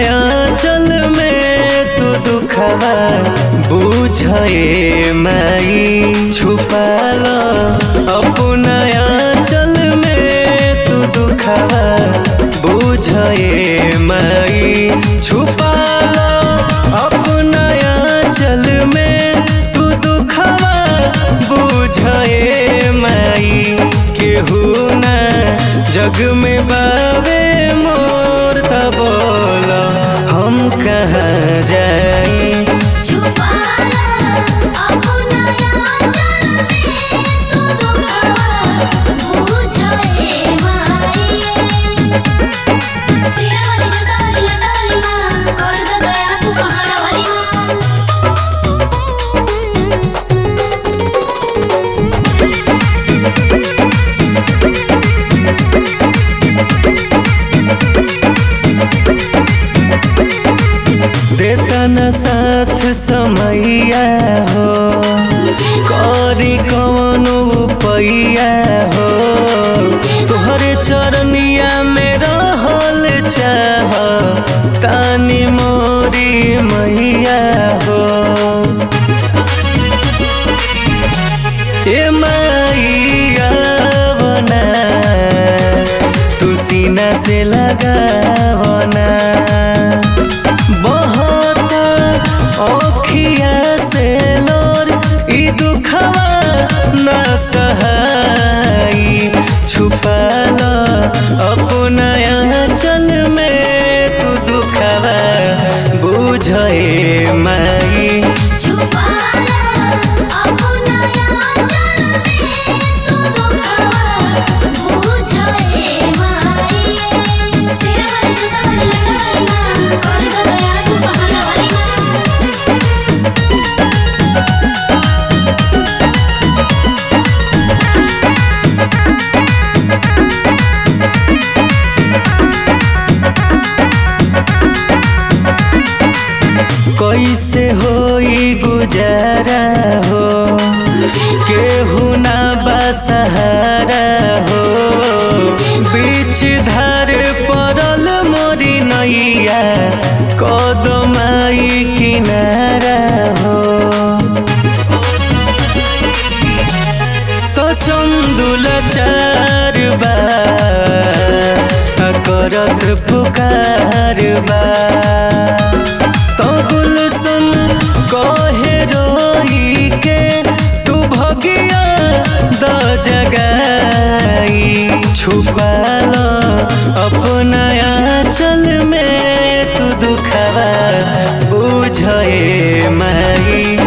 अपनाया चल में तू दुखवा बुझे माई छुपाल अपनाया चल में तू दुखवा बुझे माई छुपाल अपनाया चल में तू दुखवा बुझे माई केहू ना जग में बावे मोर तब बोल हम कहाँ जाई छुपाला अपना आंचल में तू दुखवा बुझे माई सियावाली जोतावाली लटावाली माँ कर दे दया तू पहाड़ावाली माँ देता न साथ समैया हो करी कौन पैया हो तोहरे चरनिया में रहल चाह तानी मोरी मैया हो ए मैया बना तू सीना से लगावना बहुत औखिया से लोर ई दुखवा न सहाई छुपाल अपना चल में तू दुखवा बुझे माई छुपाला अपना आंचल में तू दुखवा बुझे माई सियावाली जोतावाली लटावाली माँ कर दे दया तू पहाड़ावाली माँ कैसे होई गुजारा हो केहू ना बसहारा हो बीच धार पड़ल मोरी नैया कदमाई किनारा हो तो चंदुल चार बा करत पुकार बा तो गुलशन कहे रोई के तू भगिया द जगाई छुपाल अपना चल में तू दुखवा बुझे माई